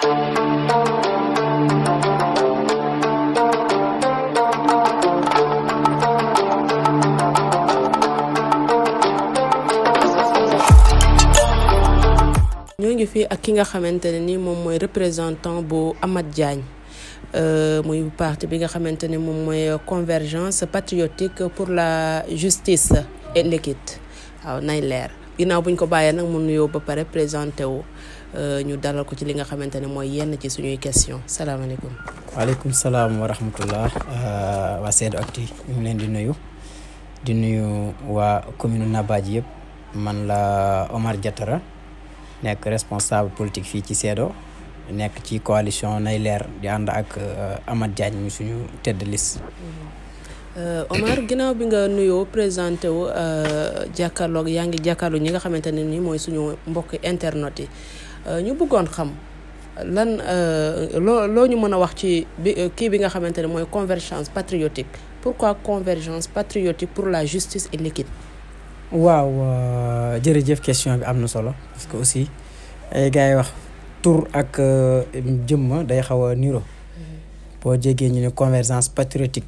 ñoo ngi fii ak ki nga xamante ne ni moom mooy représentant bu Amath Diagne muy parti bi nga xamante ne moom mooy convergence patriotique pour la justice et l'équité waaw nay leer ginnaaw buñ ko bàyyee nag mu nuyoo ba pare présenté wu ñu dalal ko ci li nga xamante ne mooy yenn ci suñuy question salaamaaleykum waaleykum salaam wa rahmatullah waa Seedo Actu ñu ngi leen di nuyu di nuyu waa commune Nabadji yëpp man la Omar Diatara nekk responsable politique fii ci Seedo nekk ci coalition nay leer di ànd ak Amath Diagne mi suñu tête de liste Omar ginnaaw bi nga nuyoo présenté wu jàkkaarloog yaa ngi jàkkaarloo ñi nga xamante ne ni mooy suñu mbokk internet yi ñu bëggoon xam lan loo loo ñu mën a wax ci bi kii bi nga xamante ne mooy convergence patriotique pourquoi convergence patriotique pour la justice et l'équité waaw jërëjëf question bi am na solo parce que aussi ay gars yi wax tur ak jëmma day xaw a niro boo jégee ñu ne convergence patriotique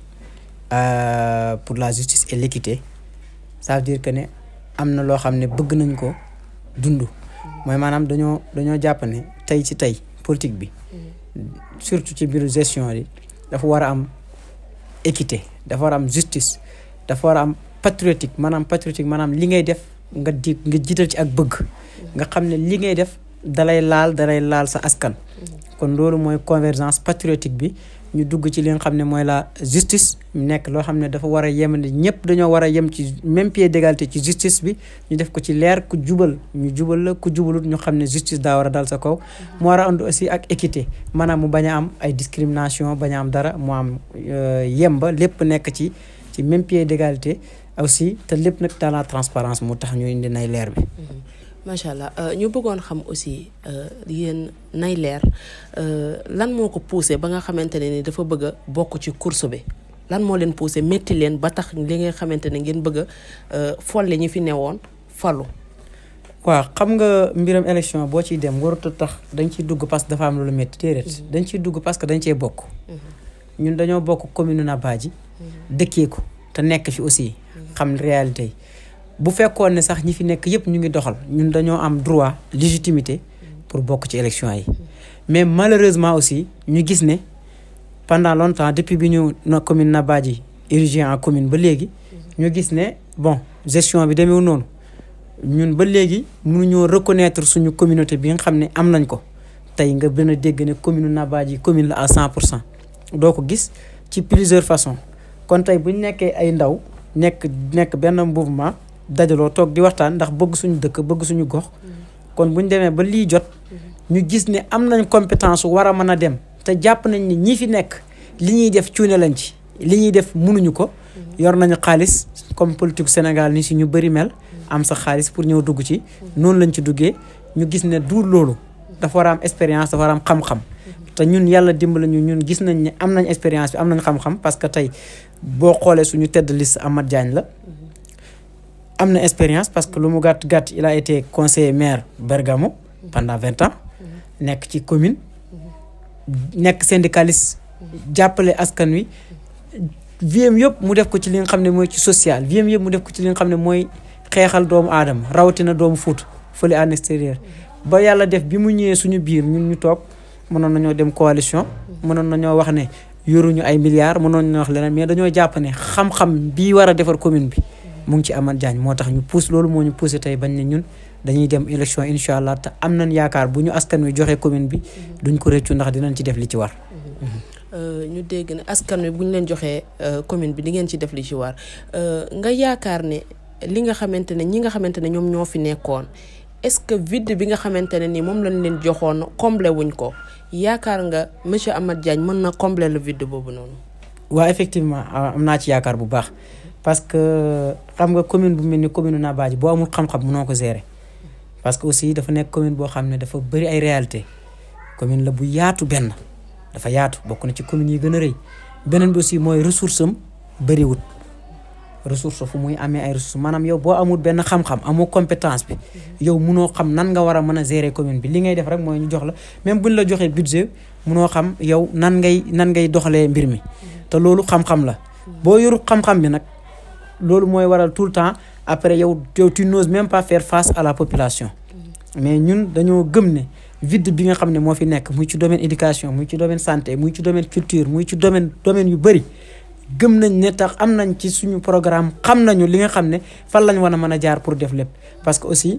pour la justice et l'équité ça veut dire que ne am na loo xam ne bëgg nañ ko dund mooy maanaam dañoo dañoo jàpp ne tey ci tey politique bi surtout ci biir gestion yi dafa war a am équité dafa war a am justice dafa war a am patriotique maanaam patriotique maanaam li ngay def nga di nga jiital ci ak bëgg nga xam ne li ngay def dalay laal dalay laal sa askan kon loolu mooy convergence patriotique bi ñu dugg ci li nga xam ne mooy la justice nekk loo xam ne dafa war a yem ne ñëpp dañoo war a yem ci même pied d'égalité ci justice bi ñu def ko ci leer ku jubal ñu jubal la ku jubalut ñu xam ne justice daa war a dal sa kaw mu war a ànd aussi ak équité maanaam mu bañ a am ay discrimination bañ a am dara mu am yemba lépp nekk ci ci même pied d'égalité aussi te lépp nag dans la transparence moo tax ñu indi nay leer bi macha allah ñu bëggoon xam aussi yéen nay leer lan moo ko poussé ba nga xamante ne ni dafa bëgg a bokk ci course bi lan moo leen poussé métti leen ba tax li nga xamante ne ngeen bëgg a folle ñi fi newoon falu. waaw xam nga mbiram élection boo ciy dem warut a tax dañ ciy dugg parce que dafa am lu métti déedéet dañ ciy dugg parce que dañ cee bokk. ñun dañoo bokk commune Nabadji dëkkee ko te nekk fi aussi xam réalité yi. bu fekkoon ne sax ñi fi nekk yëpp ñu ngi doxal ñun dañoo am droit légitimité pour bokk ci élection yi mais malheureusement aussi ñu gis ne pendant longtemps depuis bi ñu na commune Nabadji érigé en commune ba léegi ñu gis ne bon gestion bi demeewul noonu ñun ba léegi mënuñoo reconnaître suñu communauté bi nga xam ne am nañ ko tey nga gën a dégg ne commune Nabadji commune la à cent pour cent doo ko gis ci plusieurs façons kon tey bu ñu nekkee ay ndaw nekk nekk benn mouvement dajaloo toog di waxtaan ndax bëgg suñu dëkk bëgg suñu gox kon bu ñu demee ba lii jot ñu gis ne am nañ compétence war a mën a dem te jàpp nañ ni ñi fi nekk li ñuy def cuune lañ ci li ñuy def mënuñu ko yor nañu xaalis comme politique Sénégal ni si ñu bëri mel am sa xaalis pour ñëw dugg ci noonu lañ ci duggee ñu gis ne du loolu dafa war a am expérience dafa war a am xam-xam te ñun yàlla dimbali ñu ñun gis nañ ne am nañ expérience bi am nañ xam-xam parce que tey boo xoolee suñu tête de liste Amath Diagne la am na expérience parce que lu mu gàtt gàtt il a été conseiller maire Bergamo pendant vingt ans nekk ci commune nekk syndicaliste jàppale askan wi viem yëpp mu def ko ci li nga xam ne mooy ci social viem yëpp mu def ko ci li nga xam ne mooy xeexal doomu aadama rawatina doomu Fuuta fële en extérieur ba yàlla def bi mu ñëwee suñu biir ñun ñu toog mënoon nañoo dem coalition mënoon nañoo wax ne yoruñu ay milliards mënoon nañoo wax leneen mais dañoo jàpp ne xam-xam bii war a defar commune bi mu ngi ci Amath Diagne moo tax ñu pousse loolu moo ñu poussé tey bañ ne ñun dañuy dem élection incha allah te am nañ yaakaar bu ñu askan wi joxe commune bi duñ ko réccu ndax dinañ ci def li ci war. ñu dégg ne askan wi bu ñu leen joxee commune bi di ngeen ci def li ci war nga yaakaar ne li nga xamante ne ñi nga xamante ne ñoom ñoo fi nekkoon est-ce que vide bi nga xamante ne ni moom lañ leen joxoon combler wuñ ko yaakaar nga monsieur Amath Diagne mën na combler le vide boobu noonu. waaw effectivement am naa ci yaakaar bu baax. parce que xam nga commune bu mel ni commune Nabadji boo amul xam-xam mënoo ko gérer parce que aussi dafa nekk commune boo xam ne dafa bëri ay réalité commune la bu yaatu benn dafa yaatu bokk na ci commune yi gën a rëy beneen bi aussi mooy ressource am bëriwut ressource fu muy amee ay ressources maanaam yow boo amul benn xam-xam amoo compétence bi yow munoo xam nan nga war a mën a gérer commune bi li ngay def rek mooy ñu jox la même buñ la joxee budget munoo xam yow nan ngay nan ngay doxalee mbir mi te loolu xam-xam la boo yoru xam-xam bi nag loolu mooy waral tout le temps après yow yow tu n'oses même pas faire face à la population mais ñun dañoo gëm ne vide bi nga xam ne moo fi nekk muy ci domaine éducation muy ci domaine santé muy ci domaine culture muy ci domaine domaine yu bëri gëm nañ ne tax am nañ ci suñu programme xam nañu li nga xam ne fan lañ war a mën a jaar pour def lépp parce que aussi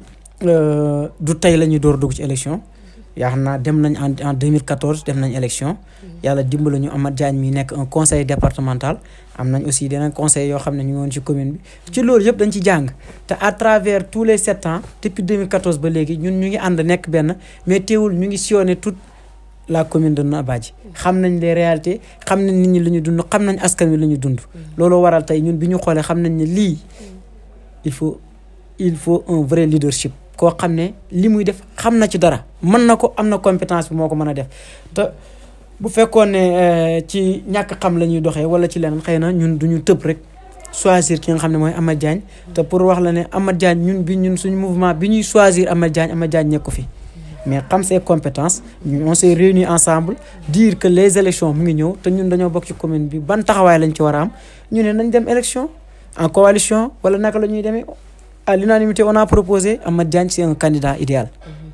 du tey la ñuy door dugg ci élection yaa xam naa dem nañ en en 2014 dem nañ élection yàlla dimbali ñu Amath Diagne mi nekk un conseil départemental am nañ aussi deneen conseil yoo xam ne ñu ngi woon ci commune bi ci loolu yëpp dañ ci jàng te à travers tous les sept ans depuis 2014 ba léegi ñun ñu ngi ànd nekk benn mais teewul ñu ngi sillonné toute la commune de Nabadji xam nañ les réalités xam nañ nit ñi lu ñu dund xam nañ askan wi lu ñu dund loolu waral tey ñun bi ñu xoolee xam nañ ne lii il faut il faut un vrai leadership koo xam ne li muy def xam na ci dara mën na ko am na compétence bi moo ko mën a def te bu fekkoon ne ci ñàkk xam la ñuy doxee wala ci leneen xëy na ñun duñu tëb rek choisir ki nga xam ne mooy Amath Diagne te pour wax la ne Amath Diagne ñun bi ñun suñu mouvement bi ñuy choisir Amath Diagne Amath Diagne nekku fi mais xam ses compétences on s'est réunis ensemble dire que les élections mu ngi ñëw te ñun dañoo bokk ci commune bi ban taxawaay lañ ci war a am ñu ne nañ dem élection en coalition wala naka la ñuy demee à l'unanimité on a proposé Amath Diagne c'est un candidat idéal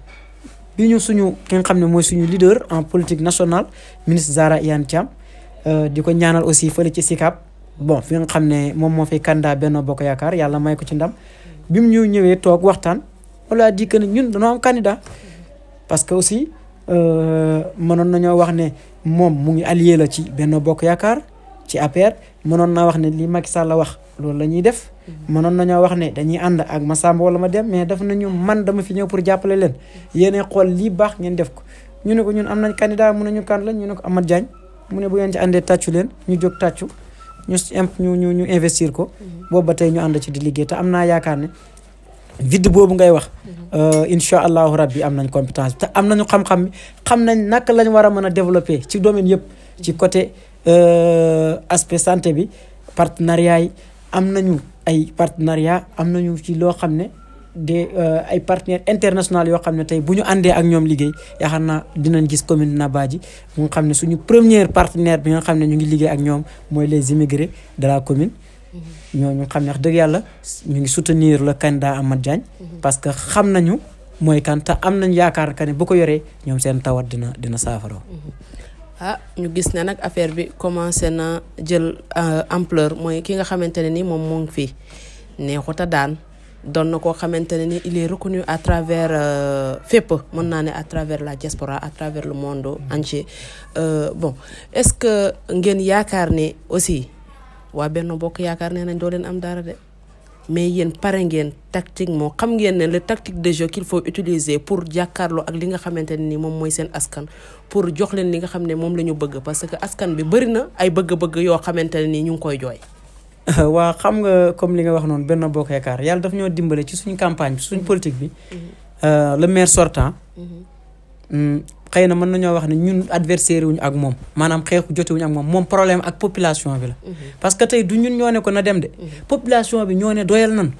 bi ñu suñu ki nga xam ne mooy suñu leader en politique nationale ministre Zahra Iyane Thiam di ko ñaanal aussi fële ci SICAP bon fi nga xam ne moom moo fay candidat Benno Bokk Yaakaar yàlla may ko ci ndam bi mu ñu ñëwee toog waxtaan on a dit que ne ñun dañoo am candidat parce que aussi mënoon nañoo wax ne moom mu ngi allié la ci Benno Bokk Yaakaar ci APR mënoon naa wax ne li Macky Sall la wax loolu la ñuy def mënoon nañoo wax ne dañuy ànd ak Massamba wala ma dem mais def nañu man dama fi ñëw pour jàppale leen yéene xool lii baax ngeen def ko ñu ne ko ñun am nañ candidat mu ne ñu kan la ñu ne ko Amath Diagne mu ne bu ngeen ci àndee tàccu leen ñu jóg tàccu ñu ñu ñu ñu investir ko boobu ba tey ñu ànd ci di liggéey te am naa yaakaar ne vide boobu ngay wax incha allahu rabbi am nañ compétence te am nañu xam-xam xam nañ naka lañ war a mën a développer ci domaine yëpp ci côté aspect santé bi partenariat yi am nañu ay partenariat am nañu ci loo xam ne des ay partenaires internationaux yoo xam ne tey bu ñu àndee ak ñoom liggéey yaakaar naa dinañ gis commune Nabadji mu nga xam ne suñu première partenaire bi nga xam ne ñu ngi liggéey ak ñoom mooy les immigrés de la commune ñooñu xam ne wax dëgg yàlla ñu ngi soutenir le candidat Amath Diagne parce que xam nañu mooy kan te am nañ yaakaar que ne bu ko yoree ñoom seen tawat dina dina saafara ah ñu gis ne nag affaire bi commencé na jël ampleur mooy ki nga xamante ne ni moom moo ngi fii neexuta daan doon na koo xamante ne ni il est reconnu à travers fépp mën naa ne à travers la diaspora à travers le monde entier bon est-ce que ngeen yaakaar ne aussi waa Benno Bokk Yaakaar nee nañ doo leen am dara de mais yéen pare ngeen tactiquement xam ngeen ne le tactique de jeu qu'il faut utiliser pour jàkkaarloo ak li nga xamante ne ni moom mooy seen askan pour jox leen li nga xam ne moom la ñu bëgg parce que askan bi bëri na ay bëgg-bëgg yoo xamante ne ni ñu ngi koy jooy. waa xam nga comme li nga wax noonu Benno Bokk Yaakaar yàlla daf ñoo dimbale ci suñu campagne bi suñu politique bi le maire sortant xëy na mën nañoo wax ne ñun adversaire wuñu ak moom maanaam xeexu jotewuñu ak moom moom problème ak population bi la parce que tey du ñun ñoo ne ko na dem de population bi ñoo ne doyal nan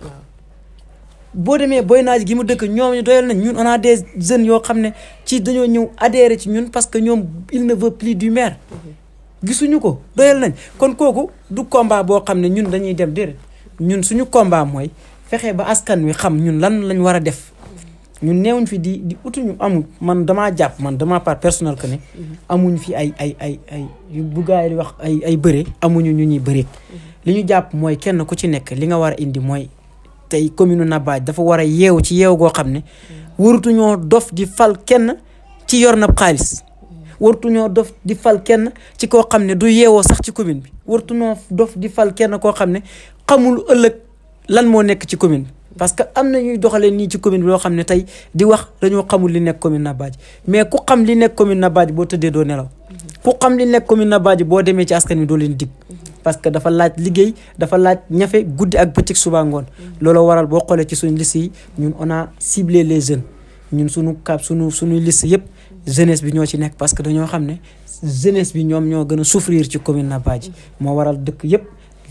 boo demee boy naaj gi mu dëkk ñoom ñu doyal nañ ñun on a des jeunes yoo xam ne ci dañoo ñëw adhéré ci ñun parce que ñoom il ne veut plus du maire gisuñu ko doyal nañ kon kooku du combat boo xam ne ñun dañuy dem déedéet ñun suñu combat mooy fexe ba askan wi xam ñun lan lañ war a def ñun neewuñ fi di di utuñu amul man damaa jàpp man dama part personnel que ne amuñ fi ay ay ay ay bu gars yi di wax ay ay bëre amuñu ñu ñuy bëreeg li ñu jàpp mooy kenn ku ci nekk li nga war a indi mooy tey commune Nabadji dafa war a yeewu ci yeewu goo xam ne warutuñoo dof di fal kenn ci yor na xaalis wartuñoo dof di fal kenn ci koo xam ne du yeewoo sax ci commune bi wartuñoo dof di fal kenn koo xam ne xamul ëllëg lan moo nekk ci commune bi parce que am na ñuy doxalee nii ci commune bi loo xam ne tey di wax dañoo xamul li nekk commune Nabadji mais ku xam li nekk commune Nabadji boo tëddee doo nelaw ku xam li nekk commune Nabadji boo demee ci askan wi doo leen dig parce que dafa laaj liggéey dafa laaj ñafe guddi ak bëccëg suba ngoon loolu waral boo xoolee ci suñu liste yi ñun on a ciblé les jeunes ñun suñu cap suñu suñuy liste yëpp jeunesse bi ñoo ci nekk parce que dañoo xam ne jeunesse bi ñoom ñoo gën a souffrir ci commune Nabadji moo waral dëkk yëpp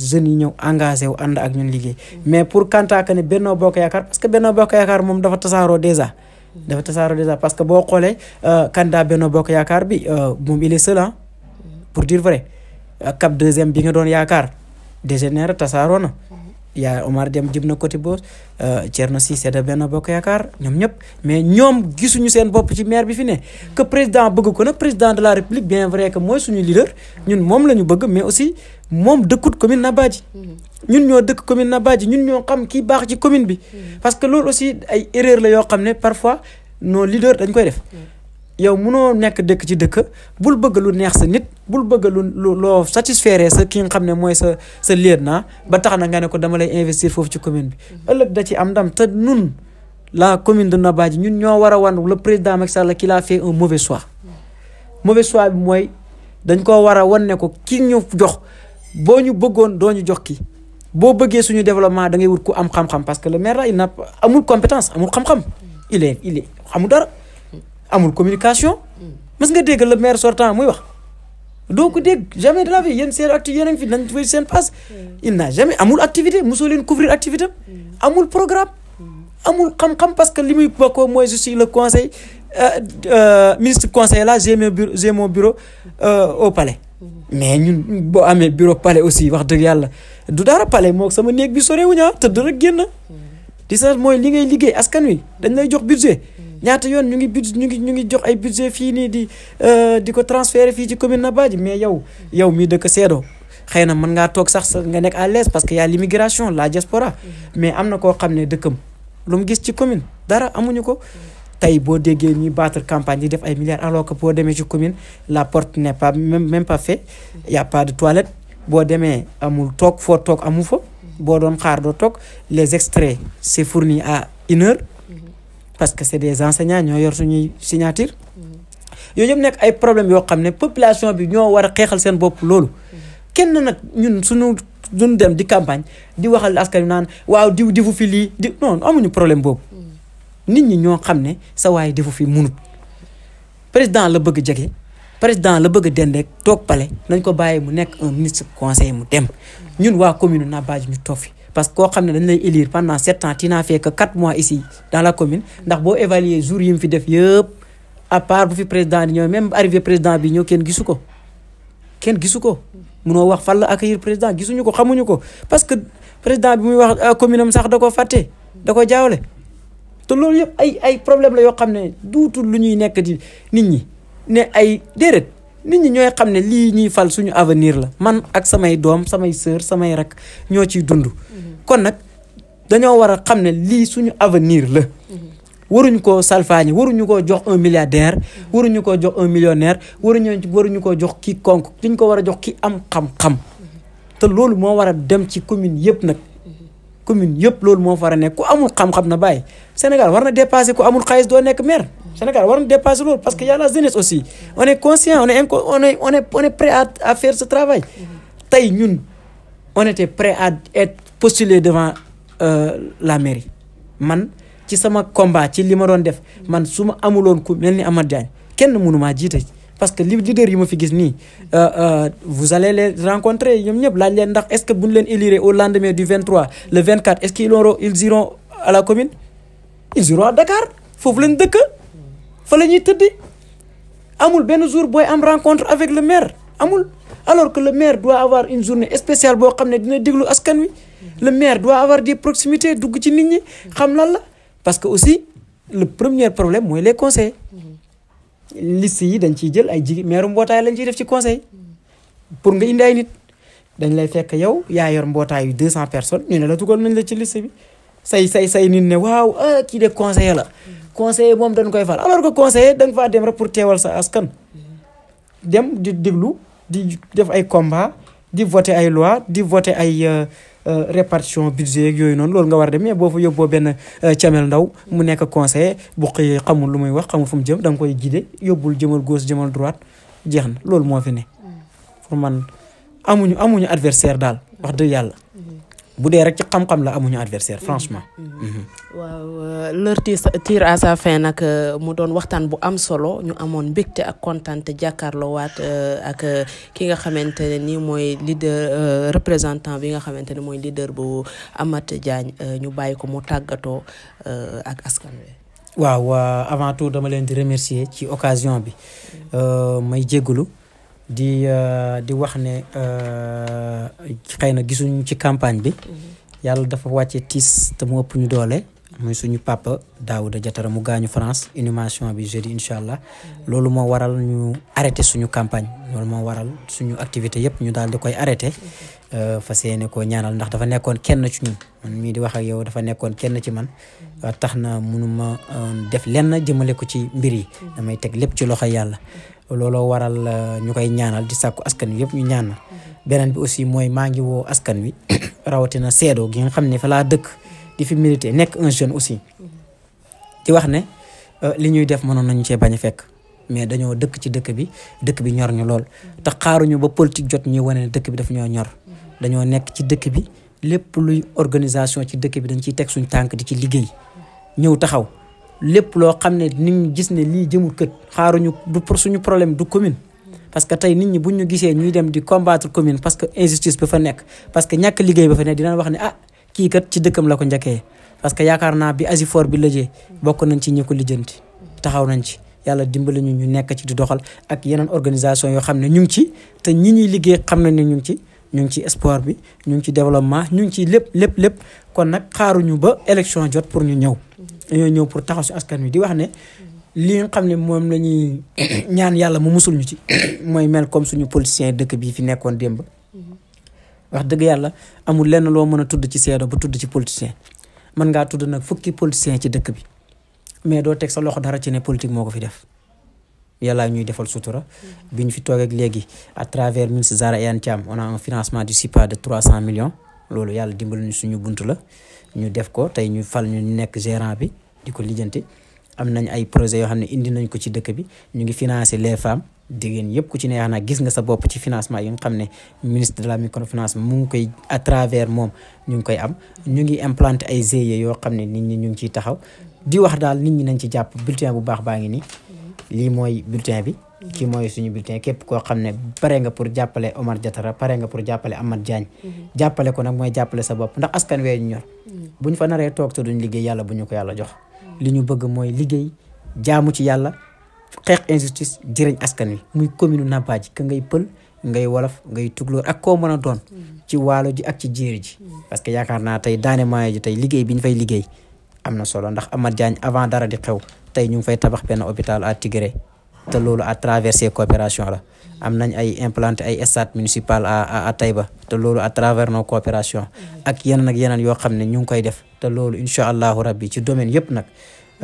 jeunes yi ñëw engagé wu ànd ak ñun liggéey mais pour kantaa que ne Benno Bokk Yaakaar parce que Benno Bokk Yaakaar moom dafa tasaaroo déjà dafa tasaaroo déjà parce que boo xoolee candidat Benno Bokk Yaakaar bi moom il est seul ah pour dire vrai cap deuxième bi nga doon yaakaar dégénère tasaaroo na yaa Omar Dem jëm na côté boos Thierno Cissé de Benno Bokk Yaakaar ñoom ñëpp mais ñoom gisuñu seen bopp ci maire bi fi ne que président bëgg ko nag président de la république bien vrai que mooy suñu leader ñun moom la ñu bëgg mais aussi moom dëkkut commune Nabadji ñun ñoo dëkk commune Nabadji ñun ñoo xam kii baax ci commune bi parce que loolu aussi ay erreur la yoo xam ne parfois nos leaders dañ koy def yow munoo nekk dëkk ci dëkk bul bëgg lu neex sa nit bul bëgg lu loo satisfaire sa ki nga xam ne mooy sa sa lieutenant ba tax na nga ne ko dama lay investir foofu ci commune bi ëllëg da ci am ndam te nun la commune de Nabadji ñun ñoo war a wan le président Macky Sall qu'il a fait un mauvais choix mauvais choix bi mooy dañ koo war a wan ne ko ki ñu jox boo ñu bëggoon doo ñu jox kii boo bëggee suñu développement da ngay wut ku am xam-xam parce que le maire là il n'a amul compétence amul xam-xam il est il est amul dara amul communication mës nga dégg le maire sortant muy wax doo ko dégg jamais de la vie yéen seen activité yéen a ngi fi nañ fi seen passe il n'a jamais amul activité mosoo leen couvrir activité amul programme amul xam-xam parce que li muy bokkoo mooy je suis le conseil ministre conseil là j'ai mon bureau j'ai mon bureau au palais mais ñun boo amee bureau palais aussi wax dëgg yàlla du dara palais moo sama néeg bi sorewuñu ah tëdd rek génn di sa mooy li ngay liggéey askan wi dañ lay jox budget ñaata yoon ñu ngi budget ñu ngi ñu ngi jox ay budget fii nii di di ko transférer fii ci commune Nabadji mais yow yow mii dëkk Seedo xëy na mën ngaa toog sax nga nekk à l'aise parce que y a l'immigration la diaspora mais am na koo xam ne dëkkam lu mu gis ci commune dara amuñu ko tey boo déggee ñuy battre campagne di def ay milliards alors que boo demee ci commune la porte n'est pas même même pas fait y a pas de toilette boo demee amul toog foo toog amu fa boo doon xaar doo toog les extraits c'est fourni à une heure parce que c'est des enseignants ñoo yor suñuy signature yooyu yëpp nekk ay problèmes yoo xam ne population bi ñoo war a xeexal seen bopp loolu kenn nag ñun suñu duñ dem di campagne di waxal askan wi naan waaw diw difu fi lii di non amuñu problème boobu nit ñi ñoo xam ne sa waay difu fi munut président la bëgg jege président la bëgg dendeek toog pale nañ ko bàyyi mu nekk un ministre conseil mu dem ñun waa commune Nabadji ñu toog fi parce que koo xam ne dañ lay élire pendant sept ans tu n'as fait que quatre mois ici dans la commune ndax boo évaluer jours yi mu fi def yëpp à part bu fi président di ñëw même arrivé président bi ñëw kenn gisu ko kenn gisu ko munoo wax fan la accueillir président gisuñu ko xamuñu ko parce que président bi muy wax commune am sax da ko fàtte da ko jaawle te loolu yëpp ay ay problème la yoo xam ne duutul lu ñuy nekk di nit ñi ne ay déedéet nit ñi ñooy xam ne lii ñuy fal suñu avenir la man ak samay doom samay sœur samay rak ñoo ciy dund kon nag dañoo war a xam ne lii suñu avenir la waruñu koo salfaañi waruñu koo jox un milliardaire waruñu koo jox un millionnaire waruñu waruñu koo jox ki konk liñ ko war a jox ki am xam-xam te loolu moo war a dem ci commune yëpp nag commune yëpp loolu moo war a nekk ku amul xam-xam na bàyyi Sénégal war na dépasser ku amul xaalis doo nekk maire Sénégal war na dépasser loolu parce que y a la jeunesse aussi on est conscient on est on est on est on est prêt à à faire ce travail tey ñun on était prêt à être postulé devant la mairie man ci sama combat ci li ma doon def man su ma amuloon ku mel ni Amath Diagne kenn mënu maa jiite parce que li leader yi ma fi gis nii vous allez les rencontrer ñoom ñëpp laaj leen ndax est-ce que bu ñu leen élire au lendemain du 23 le 24 est-ce qu'ils auront ils iront à la commune ils iront à Dakar foofu lañ dëkk fa la ñuy tëddi amul benn jour booy am rencontre avec le maire amul alors que le maire doit avoir une journée spéciale boo xam ne dina déglu askan wi le maire doit avoir des proximités dugg ci nit ñi xam lan la parce que aussi le premier problème mooy les conseils liste yi dañ ciy jël ay jigéen maire mbootaay lañ ciy def ci conseil pour nga indi ay nit dañ lay fekk yow yaa yor mbootaay yu deux cent personnes ñu ne la dugal nañ la ci liste bi say say say nit ne waaw ah kii de conseiller la conseiller moom dañ koy fal alors que conseiller da nga faa dem rek pour teewal sa askan dem di déglu di def ay combat di voter ay loi di voter ay répartition budget yeeg yooyu noonu loolu nga war a dem mais boo fa yóbboo benn camel ndaw mu nekk conseiller bu xëyee xamul lu muy wax xamul fu mu jëm da nga koy guider yóbbul jëmal gauche jëmal droite jeex na loolu moo fi ne pour man amuñu amuñu adversaire daal wax dëgg yàlla bu dee rek ci xam-xam la amuñu adversaire franchement. waaw leur tire à sa fin nag mu doon waxtaan bu am solo ñu amoon mbégte ak kontaan te jàkkaarloo waat ak ki nga xamante ne nii mooy leader représentant bi nga xamante ne mooy leader bu Amath Diagne ñu bàyyi ko mu tàggatoo ak askan wi. waaw avant tout dama leen di remercier ci occasion bi may jégalu di di wax ne xëy na gisuñu ci campagne bi yàlla dafa wàcce tiis te mu ëpp ñu doole muy suñu papa Daouda Diatara mu gaañu France inhumation bi jeudi incha allah loolu moo waral ñu arrêté suñu campagne loolu moo waral suñu activité yëpp ñu daal di koy arrêté fas yéene koo ñaanal ndax dafa nekkoon kenn ci ñun man mii di wax ak yow dafa nekkoon kenn ci man tax na mënuma def lenn jëmale ko ci mbir yi damay teg lépp ci loxo yàlla looloo waral ñu koy ñaanal di sàkku askan wi yëpp ñu ñaanal beneen bi aussi mooy maa ngi woo askan wi rawatina seedoo gi nga xam ne fa laa dëkk di fi milité nekk un jeune aussi di wax ne li ñuy def mënoon nañu cee bañ a fekk mais dañoo dëkk ci dëkk bi dëkk bi ñor ñu lool te xaaruñu ba politique jot ñuy wane ne dëkk bi daf ñoo ñor dañoo nekk ci dëkk bi lépp luy organisation ci dëkk bi dañ ciy teg suñ tànk di ci liggéey ñëw taxaw lépp loo xam ne nit ñi gis ne lii jëmul kët xaaruñu du pour suñu problème du commune parce que tey nit ñi buñ ñu gisee ñuy dem di combattre commune parce que injustice ba fa nekk parce que ñàkk liggéey ba fa nekk dinañ wax ne ah kii kat ci dëkkam la ko njëkkee parce que yaakaar naa bi Asifor bi lëjee bokk nañ ci ñi ko lijjanti taxaw nañ ci yàlla dimbali ñu ñu nekk ci di doxal ak yeneen organisation yoo xam ne ñu ngi ci te ñi ñuy liggéey xam nañ ne ñu ngi ci ñu ngi ci sport bi ñu ngi ci développement ñu ngi ci lépp lépp lépp kon nag xaaruñu ba élection jot pour ñu ñëw dañoo ñëw pour taxaw si askan wi di wax ne li nga xam ne moom la ñuy ñaan yàlla mu musul ñu ci mooy mel comme suñu politicien dëkk bii fi nekkoon démb wax dëgg yàlla amul lenn loo mën a tudd ci seedo ba tudd ci politicien mën ngaa tudd nag fukki politicien ci dëkk bi mais doo teg sa loxo dara ci ne politique moo ko fi def yàlla ñuy defal sutura bi ñu fi toog ak léegi à travers ministre Zahra Iyane Thiam on a un financement du SIPA de 300 millions loolu yàlla dimbali ñu suñu buntu la ñu def ko tey ñu fal ñu nekk gérant bi di ko lijjanti am nañ ay projets yoo xam ne indi nañ ko ci dëkk bi ñu ngi financer les femmes jigéen yëpp ku ci ne yaa gis nga sa bopp ci financement yi nga xam ne ministre de la microfinance mu ngi koy à travers moom ñu ngi koy am ñu ngi implanter ay GIE yoo xam ne nit ñi ñu ngi ciy taxaw di wax daal nit ñi nañ ci jàpp bulletin bu baax baa ngi nii lii mooy bulletin bi kii mooy suñu bulletin képp koo xam ne pare nga pour jàppale Omar Diatara pare nga pour jàppale Amath Diagne jàppale ko nag mooy jàppale sa bopp ndax askan wee ñu ñor bu ñu fa naree toog te duñ liggéey yàlla bu ñu ko yàlla jox li ñu bëgg mooy liggéey jaamu ci yàlla xeex injustice jëriñ askan wi muy commune Nabadji ka ngay pël ngay wolof ngay tuglóor ak koo mën a doon ci waalo ji ak ci jéeri ji parce que yaakaar naa tey daane maayo ji tey liggéey bi ñu fay liggéey am na solo ndax Amath Diagne avant dara di xew tey ñu ngi fay tabax benn hôpital à Tigré te loolu à travers ces coopérations la am nañ ay implanté ay stade municipal à à Taïba te loolu à travers nos coopérations ak yeneen ak yeneen yoo xam ne ñu ngi koy def te loolu incha allahu rabbi ci domaine yëpp nag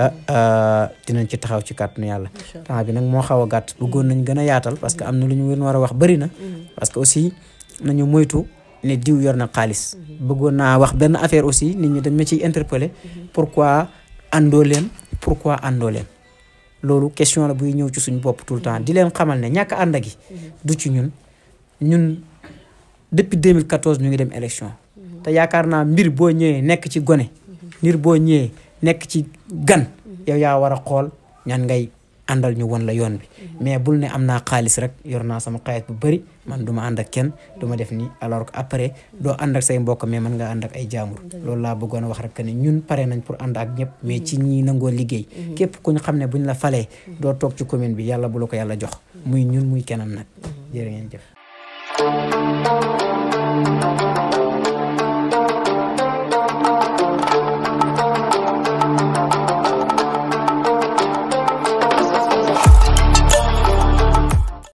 ah dinañ ci taxaw ci kàttanu yàlla temps bi nag moo xaw a gàtt bëggoon nañ gën a yaatal parce que am na lu ñu war a wax bëri na parce que aussi nañu moytu ne diw yor na xaalis bëggoon naa wax benn affaire aussi nit ñi dañ ma ciy interpeller pourquoi àndoo leen pourquoi àndoo leen loolu question la buy ñëw ci suñu bopp tout le temps di leen xamal ne ñàkk ànd gi du ci ñun ñun depuis 2014 ñu ngi dem élection te yaakaar naa mbir boo ñëwee nekk ci gone mbir boo ñëwee nekk ci gan yow yaa war a xool ñan ngay àndal ñu won la yoon bi mais bul ne am naa xaalis rek yor naa sama xaalis bu bëri man du ma ànd ak kenn du ma def nii alors que après doo ànd ak say mbokk mais mën nga ànd ak ay jaamur loolu laa bëggoon a wax rek ne ñun pare nañ pour ànd ak ñëpp mais ci ñi nangoo liggéey képp ku ñu xam ne buñ la falee doo toog ci commune bi yàlla bu la ko yàlla jox muy ñun muy keneen nag jërë ngeen jëf